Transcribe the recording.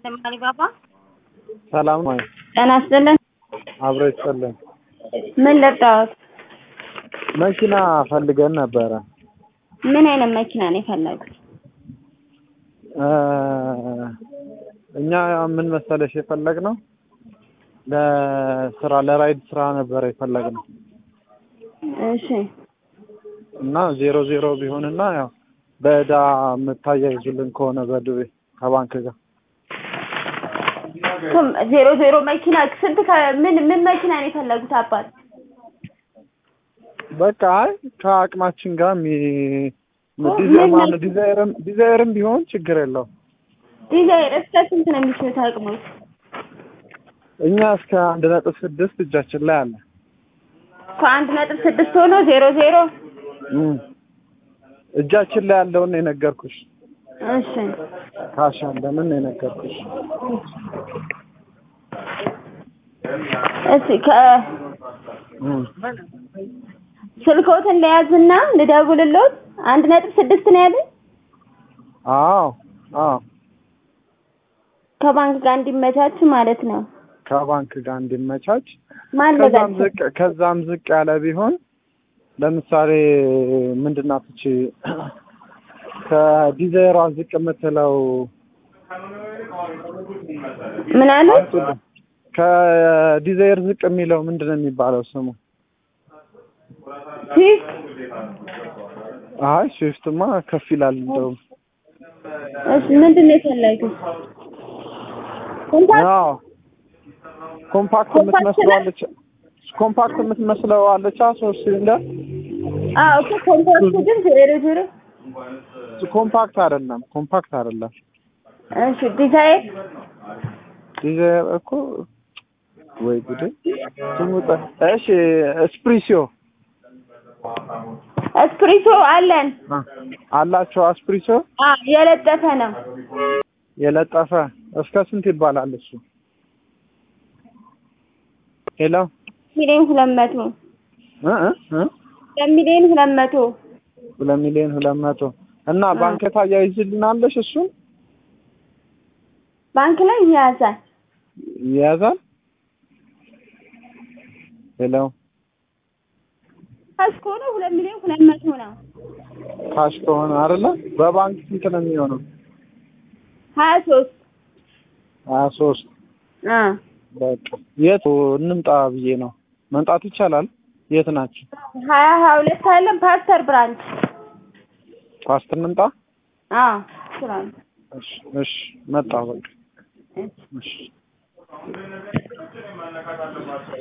አሊባባ ሰላም ነው። ጤና ይስጥልን። አብሮ ይስጥልን። ምን ልርዳዎት? መኪና ፈልገን ነበረ። ምን አይነት መኪና ነው የፈለጉት? እ እኛ ምን መሰለሽ የፈለግነው ለስራ ለራይድ ስራ ነበረ የፈለግነው እሺ እና ዜሮ ዜሮ ቢሆንና ያው በዕዳ የምታያይዙልን ከሆነ በዱቤ ከባንክ ጋር እሱም ዜሮ ዜሮ መኪና ስንት ከ- ምን ምን መኪና ነው የፈለጉት አባት? በቃ አይ ከአቅማችን ጋር ሚ ኦ፣ ዲዛይር ምን ማነው መኪና? ዲዛይርም ዲዛይርም ቢሆን ችግር የለውም። ዲዛይር እስከ ስንት ነው የሚችሉት አቅሞት? እኛ እስከ አንድ ነጥብ ስድስት እጃችን ላይ አለ። ከአንድ ነጥብ ስድስት ሆኖ ዜሮ ዜሮ እም። እጃችን ላይ ያለውን ነው የነገርኩሽ። እሺ ካሽ አለንን ነው የነገርኩሽ። እሺ ከ እም። ስልክዎትን ለያዝና ልደውልልዎት። አንድ ነጥብ ስድስት ነው ያለኝ አዎ አዎ ከባንክ ጋር እንዲመቻች ማለት ነው። ከባንክ ጋር እንዲመቻች ማን ከዛም ለጋቸው? ዝቅ ከዛም ዝቅ ያለ ቢሆን ለምሳሌ ምንድን ናት እቺ ከዲዛይሯ ዝቅ የምትለው ምን አሉ? ከዲዛይር ዝቅ የሚለው ምንድን ነው የሚባለው ስሙ? ስዊፍት አይ ስዊፍትማ ከፍ ይላል እንደውም። እሺ ምንድን ነው የፈለጉት? ኮምፓክት አዎ ኮምፓክት ኮምፓክት የምትመስለው ነው? አለች ኮምፓክት የምትመስለው አለች ሶስት ሲሊንደር አዎ እኮ ኮምፓክት ግን ዜሮ ዜሮ ኮምፓክት አይደለም ኮምፓክት አይደለም እሺ ዲዛይር ዲዛይር እኮ ወይ ጉዴ ስሙ ጠ- እሺ ስፕሪሲዮ እስፕሪሶ አለን። አ- አላቸው አስፕሪሲዮ አ የለጠፈ ነው። የለጠፈ እስከ ስንት ይባላል እሱ ሄሎ ሚሊዮን ሁለት መቶ እ እ እ ሁለት ሚሊዮን ሁለት መቶ ሁለት ሚሊዮን ሁለት መቶ እና ባንክ ታያይዝልናለሽ እሱን ባንክ ላይ ይያዛል። ይያዛል ሄሎ ካሽ ከሆነ ሁለት ሚሊዮን ሁለት መቶ ነው። ካሽ ከሆነ አይደለ በባንክ ስንት ነው የሚሆነው ሀያ ሶስት ሀያ ሶስት አ በቃ የት እንምጣ ብዬ ነው መምጣት ይቻላል የት ናቸው ሀያ ሀያ ሁለት አለን ፓስተር ብራንች ፓስት እንምጣ አ ስራን እሺ እሺ መጣ በቃ እሺ